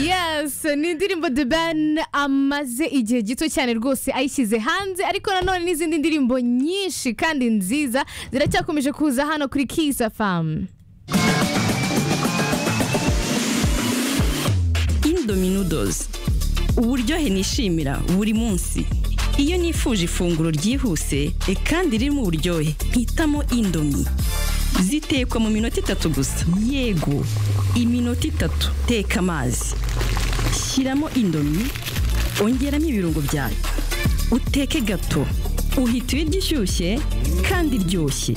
gusa ni indirimbo the ban amaze igihe gito cyane rwose ayishyize hanze ariko nanone n'izindi ndirimbo nyinshi kandi nziza ziracyakomeje kuza hano kuri kisa famu indominodozi uburyohe nishimira buri munsi iyo nifuje ifunguro ryihuse e kandi ririmo uburyohe mpitamo indomi zitekwa mu minota itatu gusa yego iminota itatu teka amazi shyiramo indomi ongeramo ibirungo byayo uteke gato uhita ibiryo ishyushye kandi iryoshye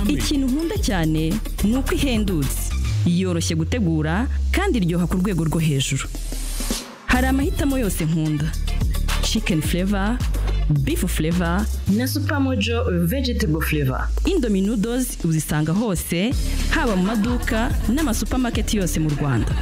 ikintu nkunda cyane ni uko ihendutse yoroshye gutegura kandi iryoha ku rwego rwo hejuru hari amahitamo yose nkunda chicken flavor beef flavor na supermojo vegetable flavor indomie noodles uzisanga hose haba mu maduka n'amasupamaketi yose mu rwanda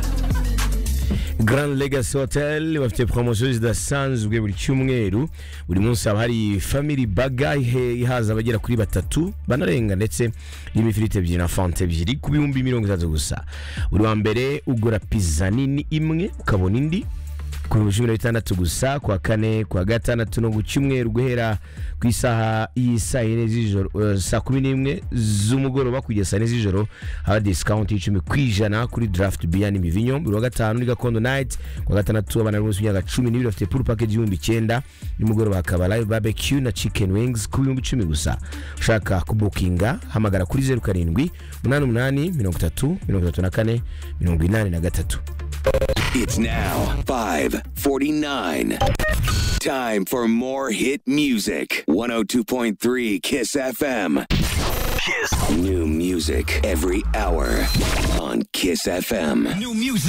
Grand Legacy Hotel bafite poromosiyo zidasanzwe buri cyumweru buri munsi haba hari family baga ihe- ihaza abagera kuri batatu banarenga ndetse n'imifiriti ebyiri na fanta ebyiri ku bihumbi mirongo itatu gusa buri wa mbere ugura pizza nini imwe ukabona indi ku bihumbi cumi na bitandatu gusa ku wa kane ku wa gatandatu no ku cyumweru guhera ku isaha y'isaa yine z'ijoro eh, saa kumi n'imwe z'umugoroba kugeza saa yine z'ijoro haba disikawunti y'icumi ku ijana kuri draft biya n'imivinyo buri wa gatanu ni gakondo night ku wa gatandatu abana b'umunsi w'imyaka cumi n'ibiri bafite pool package y'ibihumbi icyenda nimugoroba hakaba live barbecue na chicken wings ku bihumbi icumi gusa ushaka kubukinga hamagara kuri zeru karindwi umunani umunani mirongo itatu mirongo itatu na kane mirongo inani na gatatu It's now 549. Time for more hit music. 102.3 KISS FM. KISS. New music every hour on KISS FM. New music.